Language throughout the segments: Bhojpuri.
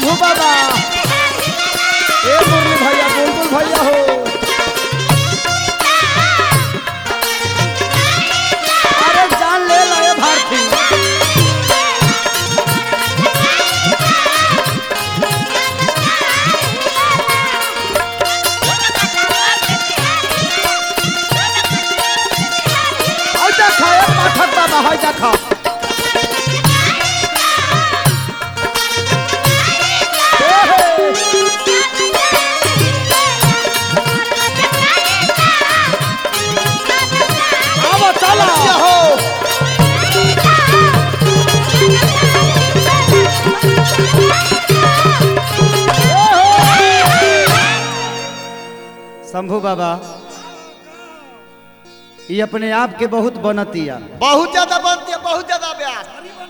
शंभू बाबा ए मुरली भैया बुलबुल भैया हो अरे जान ले ला ये भारती हाय देखा ए पाठक बाबा हाय देखा ए हे आओ चला हो शंभू बाबा ये अपने आप के बहुत बनतिया बहुत ज्यादा बनती है बहुत ज्यादा ब्याज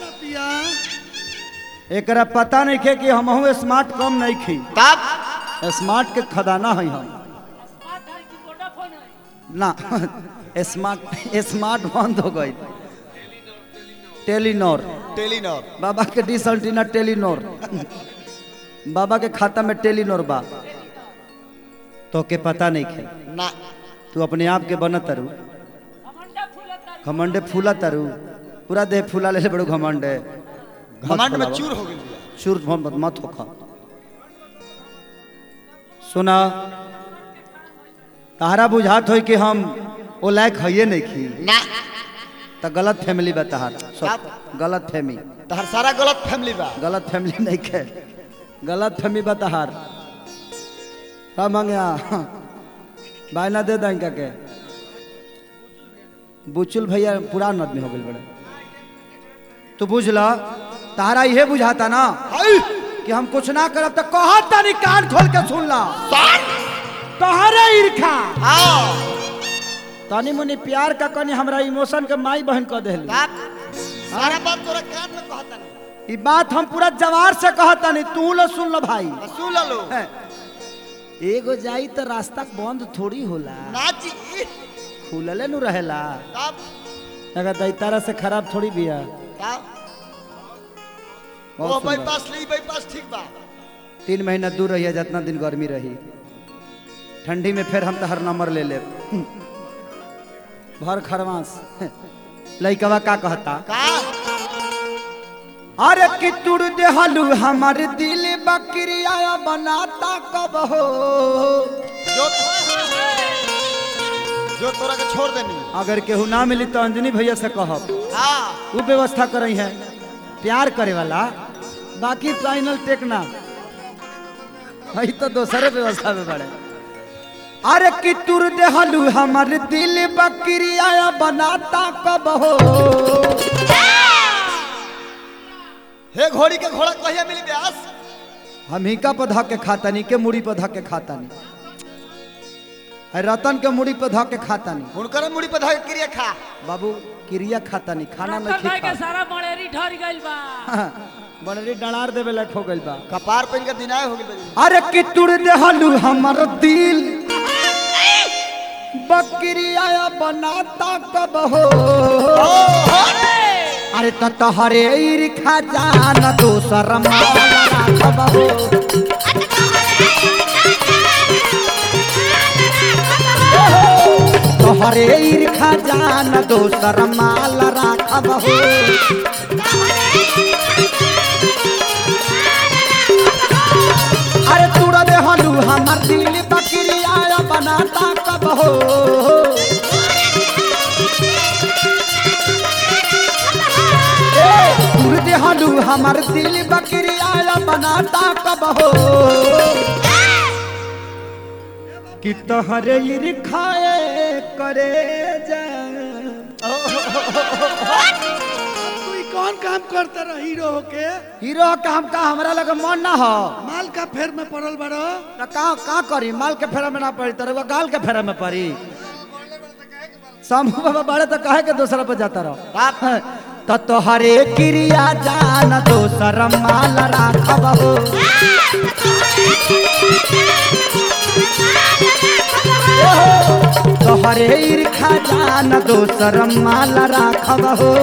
एकरा पता नहीं खे कि हम स्मार्ट कम नहीं खी तब स्मार्ट के खदाना है हम ना स्मार्ट स्मार्ट बंद हो गई टेलीनॉर टेलीनॉर बाबा के डिस एंटीना टेलीनॉर बाबा के खाता में टेलीनॉर बा तो के पता नहीं खे ना तू अपने आप के बनत तारू घमंडे फूला तारू पूरा देह फूला ले ले बड़ो घमंडे मत घमंड में फुलावा। चूर हो गई चूर मत मत होखा सुना तारा बुझात होई कि हम ओ लायक हइये नहीं खी ना त गलत फैमिली बा तहार सब गलत फैमिली तहर सारा गलत फैमिली बा गलत फैमिली नहीं खे गलत फैमिली बा तहार का मांगे बायना दे दें के बुचुल भैया पुरान आदमी हो गए बड़े तू बुझ ला तारा ये बुझाता ना हाय कि हम कुछ ना करब तो कहत तनी कान खोल के सुन ला तहरे ईर्खा हाँ तनी मुनी प्यार का कनी हमरा इमोशन के माई बहन कह देली तब सारा बात तोरा कान में कहता नहीं ई बात हम पूरा जवार से कहत तनी तू लो सुन लो भाई सुन लो हैं। एगो जाई तो रास्ता बंद थोड़ी होला ना जी खुलले नु रहेला तब अगर दैतारा से खराब थोड़ी बिया तब बहुत ओ सुंदर। बाईपास ली बाईपास ठीक बा तीन महीना दूर रहिए जितना दिन गर्मी रही ठंडी में फिर हम तो हर नंबर ले ले भर खरवास लइकवा का कहता का अरे कि तुड़ देहलू हमार दिल बकरिया बनाता कब हो जो जो तोरा के छोड़ देनी अगर केहू ना मिली तो अंजनी भैया से कहब हाँ वो व्यवस्था करई है प्यार करे वाला बाकी फाइनल टेकना है तो दोसरे व्यवस्था में बड़े अरे कि तुर देहलू हमार दिल बकरिया बनाता कब हो हे घोड़ी के घोड़ा कहिया मिली ब्यास हम ही का पधा के खातानी के मुड़ी पधा के खातानी है रतन के मुड़ी पधा के खातानी हुनकर मुड़ी पर धर क्रिया खा बाबू क्रिया खातानी खाना डॉक्टर नहीं भाई के खा सारा मलेरी ठहर गइल बा बड़री डणार देवे लायक हो गइल बा कपार पे इनका दिनाय हो गई अरे कि तुड़ देहलू हमर दिल बकरिया बनाता कब हो अरे त तहरे ईर्खा जान दोसर माला कब हो तोहरे ईर्खा जान दोसर माल राखब हो अरे तुड़ देहलू हमर दिल बकरिया बनाता कब हो तुड़ देहलू हमर दिल बकरिया बनाता कब हो कि तोहरे ईर्खाए करे जा तू ई कौन काम करता रह हीरो होके हीरो काम का हमरा लगे मन ना हो माल का फेर में पड़ल बड़ो त का का करी माल के फेरा में ना पड़ी तरह गाल के फेरा में पड़ी शंभू बाबा बड़े तो कहे के दूसरा पे जाता रहो तो तोहरे क्रिया जान दोसर माल राखब हो तोहरे ईर्खा जान दोसर माल राखब हो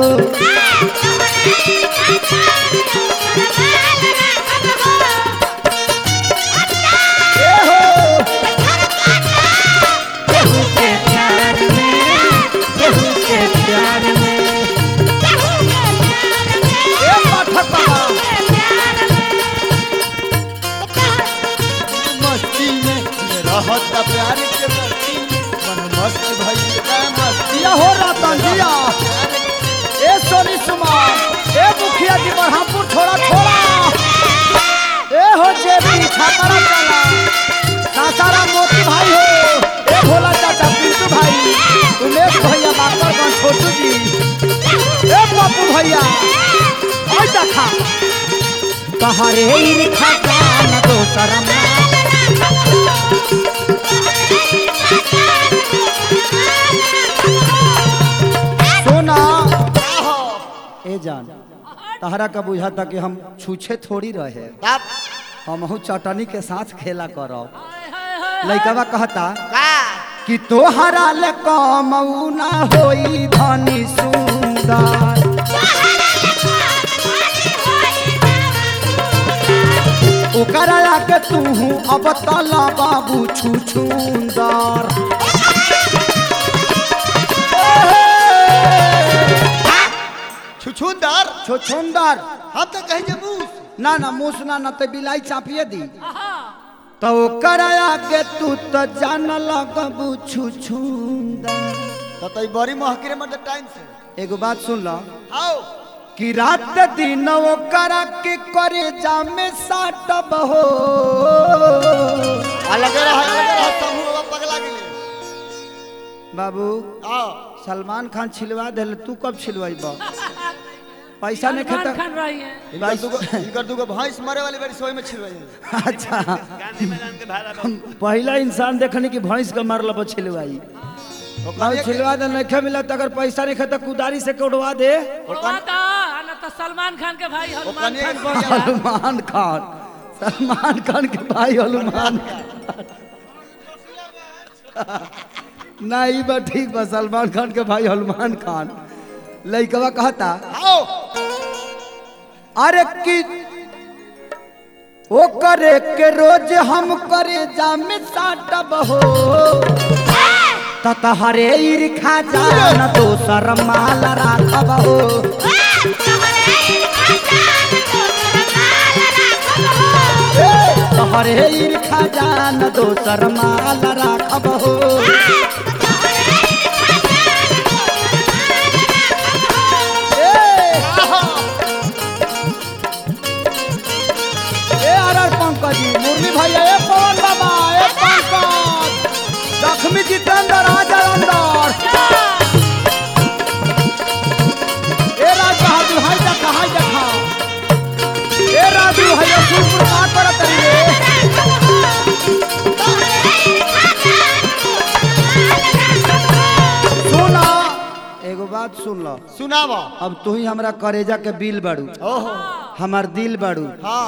देखा तहरे ईर्खा जान दोसर माल सोना ए जान तहरा का बुझाता कि हम छूछे थोड़ी रहे बाप हम चटनी के साथ खेला करो हाय, हाय, हाय, लइकवा कहता का कि तोहरा ले कमऊ ना होई धनी सुंदर ओकरा आके तू अब तला बाबू छू छुंदर छुछुंदर छो छुंदर हम तो कहीं जे मूस ना ना मुस ना ना ते बिलाई चापिए दी आहा, तो ओकरा आके तू तो जान लगबू छू छुंदर तो तो बड़ी महकरे मत टाइम से एगो बात सुन लो आओ कि रात दिन ओकरा के करे जामे साटब हो अलग रहा अलग रहा समूह बाबा पगला गेले बाबू आओ सलमान खान छिलवा दिल तू कब छिलवाई बा पैसा नहीं सलमान खाता खान रही है इनकर दुगो इनकर दुगो भैंस मरे वाली बड़ी सोई में छिलवाई अच्छा हम पहला इंसान देखने की भैंस का मारल बा छिलवाई और छिलवा दे नहीं मिला तो अगर पैसा नहीं खाता कुदारी से कोड़वा दे उड़वा दो, आ ना तो सलमान खान के भाई हनुमान कनिया खान के बन गया। सलमान खान सलमान खान के भाई हनुमान ना ई बा ठीक बा सलमान खान के भाई हनुमान खान लइकवा कहता आओ अरे कि ओ करे के रोज हम करे जामे साटब हो ततहरे ईर्खा जान दोसर माल राखब हो तहरे ईर्खा जान दोसर माल राखब हो ए आर आर पंकज जी मुरली भैया ए पवन बाबा ए पंकज लक्ष्मी जितेंद्र राजा अंदर ए राज बहादुर हाय देखा हाय देखा ए राजू भैया सुरपुर का करत रे सुना एगो बात सुन लो सुनावा अब तू ही हमरा करेजा के बिल बाड़ू ओहो हमार दिल बाड़ू हाँ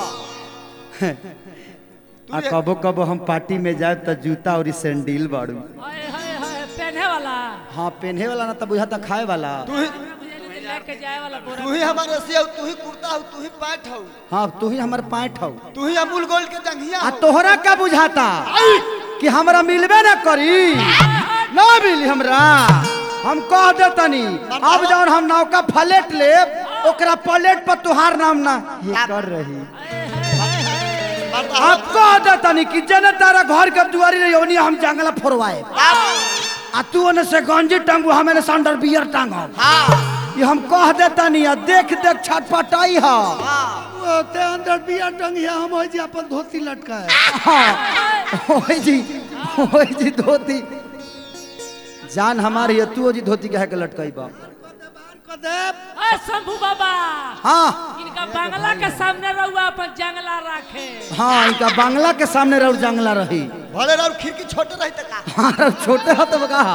आ कबो कबो हम पार्टी में जाए तो जूता और सैंडल बाड़ू हाय, हाय, हाय, पहने वाला हाँ पहने वाला ना तो बुझाता खाए वाला तू ही बुझेली कि लेके जाए वाला बोरा तू ही हमारे रसिया तू ही कुर्ता हो तू ही पैंट हो हाँ तू ही हमार पाँट हो तू ही अमूल गोल्ड के जंघिया आ हो तोहरा का बुझाता कि हमरा मिलबे ना करी ना मिली हमरा हम कह देतनी अब जौन हम नौका फ्लेट लेब ओकरा प्लेट पर तुहार नाम ना ये कर रही मरता अब कह देतनी कि जने तारा घर के दुआरी रही ओनी हम जंगला फोरवाए आ तू ओने से गंजी टांगू हमें ने संडर बियर टांगम हाँ ये हम कह देतनी आ देख देख छटपटाई हा वो ते अंदर बिया टंगिया हम हो जी अपन धोती लटका है हाँ ओए जी ओए जी धोती जान हमारी है तू जी धोती कहे के लटकाई बा कदेब अरे शंभू बाबा हाँ इनका बांग्ला के सामने रहुआ अपन जंगला राखे हाँ इनका बांग्ला के सामने रह जंगला रही भले राउर खिड़की छोटे रही तक हाँ छोटे हो तो कहा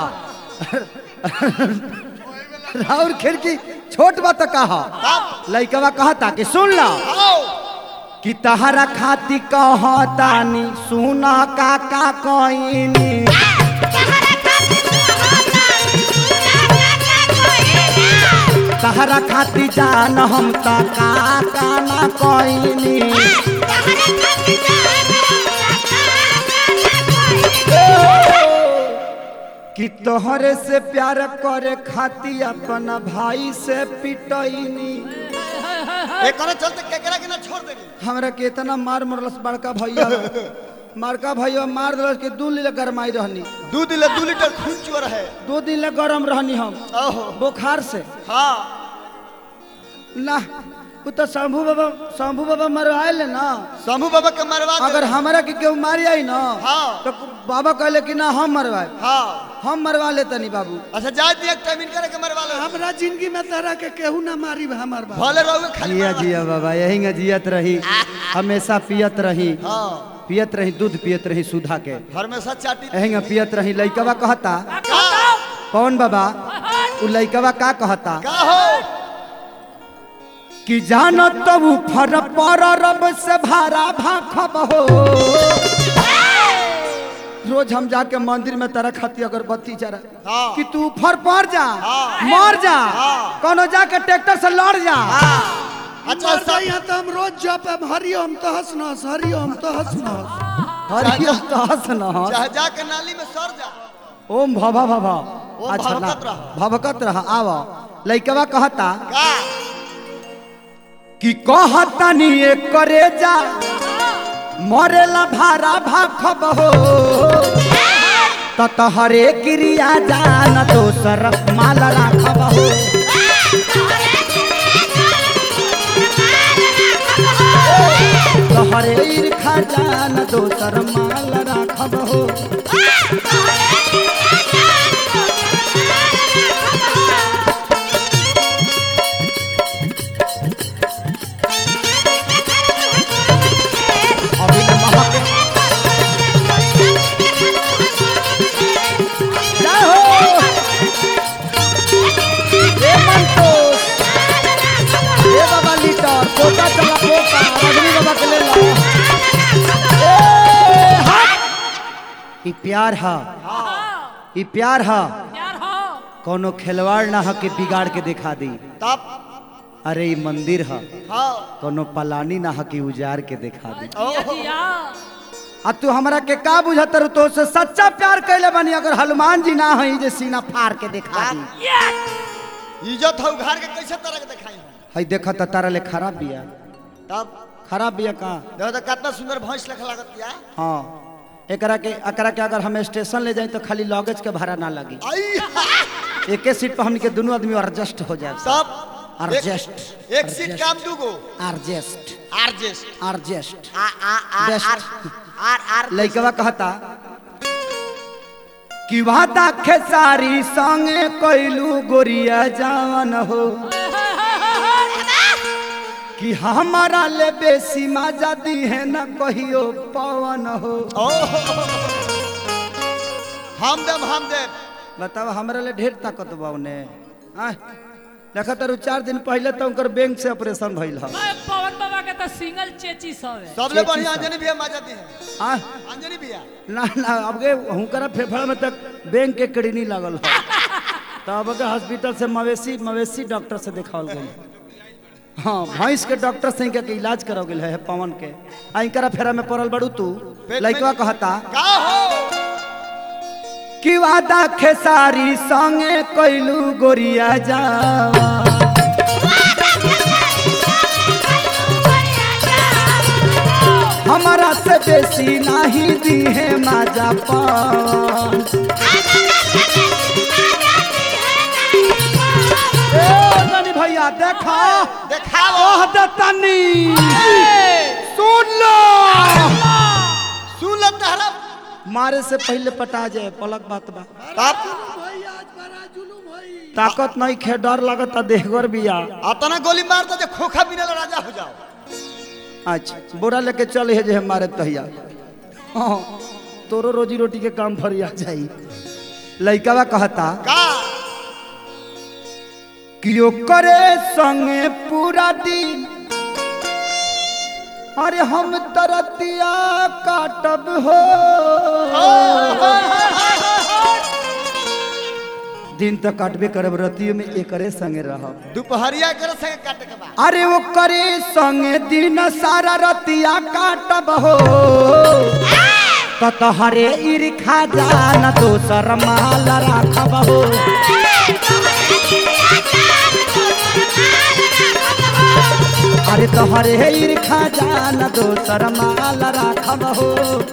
राउर खिड़की छोट बा तो कहा लइकवा कहता कि सुन ला आओ कि तहरा खाती कहतानी सुना काका कइनी तहरा खाती जान हम त काका ना कइनी कि तोहरे से प्यार करे खाती अपना भाई से पिटैनी एक करे चलते केकरा के ना छोड़ देनी हमरा के इतना मार मरलस बड़का भैया बड़का भैया मार दिलस कि दू लीला गरमाई रहनी दू दिले दू लीटर खून चुअर है दो दिन ले गरम रहनी हम ओहो बुखार से हाँ ना वो तो शंभू बाबा शंभू बाबा मरवाए ना शंभू बाबा के मरवा दे। अगर हमारा के केहू मारी आई ना हाँ। तो बाबा कहले कि ना हम मरवाए हाँ हम मरवा ले तनी बाबू अच्छा जा दिया टाइम इन करे के मरवा लो हमरा जिंदगी में तरह के केहू ना मारी हमार बाप भले रहोगे खाली जिया मरवा- जिया बाबा यही न जियत रही हमेशा पियत रही हाँ पियत रही दूध पियत रही सुधा के हमेशा चाटी यही न पियत रही लइकवा कहता का कहता कौन बाबा उ लइकवा का कहता का हो कि जानो तब फर पर रब से भारा भाखब हो रोज हम जाके मंदिर में तरह खाती अगरबत्ती जरा हाँ। कि तू फर पर जा हाँ। मर जा हाँ। कोनो जाके ट्रैक्टर से लड़ जा अच्छा मर सब जाइए तो हम रोज जप हरिओम तहस नहस हरिओम तहस नहस हरियम तहस न चाहे जाके नाली में सर जा ओम भवा भवा ओम अच्छा भवकत ला- रह। भवकत रहा आव लइकवा कहता का कि कहता नी एक करे जा मरेला भारा भाखब हो ततहरे क्रिया जान दोसर माल राखब हो तहरे ईर्खा जान दोसर माल राखब हो अभी न महक जय हो ए मंतोष ए बाबा लीटर पोता चला पोता रजनी बाबा के ले लो ए हट ई प्यार हा ई प्यार हा यार हो कोनो खिलवाड़ ना हा के बिगाड़ के दिखा दी तब अरे ई मंदिर हा हाँ कोनो पलानी ना हा कि उजार के दिखा दी जिया जिया आ तू हमरा के का बुझत रह तो से सच्चा प्यार कैले बनी अगर हनुमान जी ना हई जे सीना फाड़ के दिखा दी ये इज्जत हो घर के कैसे तरह के दिखाई हम हई देखा त तारा ले खराब बिया तब खराब बिया का देखो तो कितना सुंदर भैंस लख लागत या हाँ एकरा के एकरा के अगर हम स्टेशन ले जाए तो खाली लगेज के भाड़ा ना लगी आई एके सीट पर हमनी के दोनों आदमी एडजस्ट हो जाए तब Adjust. एक, एक सीट Adjust. काम दूगो एडजस्ट आरजेस्ट एडजस्ट आ आ आ Best. आर आर आर लइकवा कहता कि वादा खेसारी संगे कोइलू गोरिया जावन हो कि हमारा ले बेसी मजा दी है न कहियो पवन हो ओ हम देव हम देव बताओ हमरा ले ढेर ताकत बा उन्हें आह, देखा तारू चार दिन पहले तो उनकर बैंक से ऑपरेशन भइल ह ओए, पवन बाबा के तो सिंगल चेची सब है सबले चेची बढ़िया सा। अंजनी भैया मजा दी है आह, अंजनी भैया ना ना अब के हुनकरा फेफड़ा में तक बैंक के कड़ीनी लागल ह तो अब के हॉस्पिटल से मवेशी मवेशी डॉक्टर से दिखावल गई हाँ भैंस के डॉक्टर से इनका के इलाज कराओ गेल है पवन के आ इनकरा फेरा में पड़ल बड़ू तू पेट लइकवा में- कहता का हो कि वादा खेसारी संगे कोइलू गोरिया जावा हमारा से बेसी नहीं दी है माजा पान ए नानी भैया देखा देखाओ ओह दतनी सुन लो सुन ले तहरा मारे से पहले पटा जाए पलक बात बा तब भाई आज बड़ा जुलूम होई ताकत नहीं खे डर लगता देहगर बिया अतना गोली मार दो जे खोखा बिना राजा हो जाओ अच्छा बोरा लेके चल है जे हमारे तहिया हाँ तोरो रोजी रोटी के काम फरिया जाई लइकावा कहता का कि करे संगे पूरा दिन अरे हम तरतिया काटब हो दिन तक काटबे करब रतियो में एकरे संगे रहब दोपहरिया कर संगे काटे के बाद अरे वो करे संगे दिन सारा रतिया काटब हो तो तोहरे ईर्खा जान दोसर माल राखब हो अरे तोहरे ईर्खा जान दोसर माल राखब हो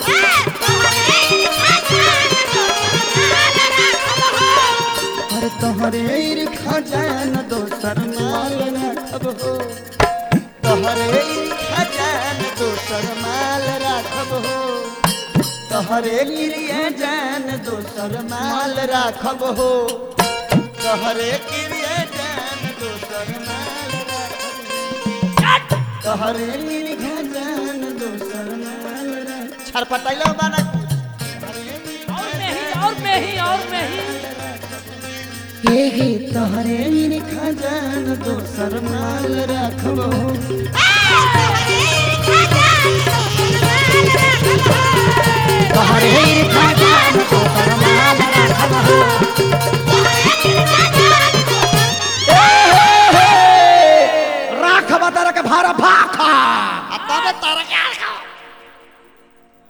अरे तोहरे ईर्खा जान दोसर माल राखब हो तोहरे खजान दोसर माल राखब हो तोहरे गिरिए जान दोसर माल राखब हो तोहरे गिरिए जान दोसर माल राखब तोहरे गिरिए जान दोसर माल राखब छरपटाइलो बाना और में ही और में ही और में ही हे हे तोहरे गिरिए जान दोसर माल राखब हो तोहरे गिरिए जान दोसर माल राखब हो राख बता के भारा भाखा अब तारा के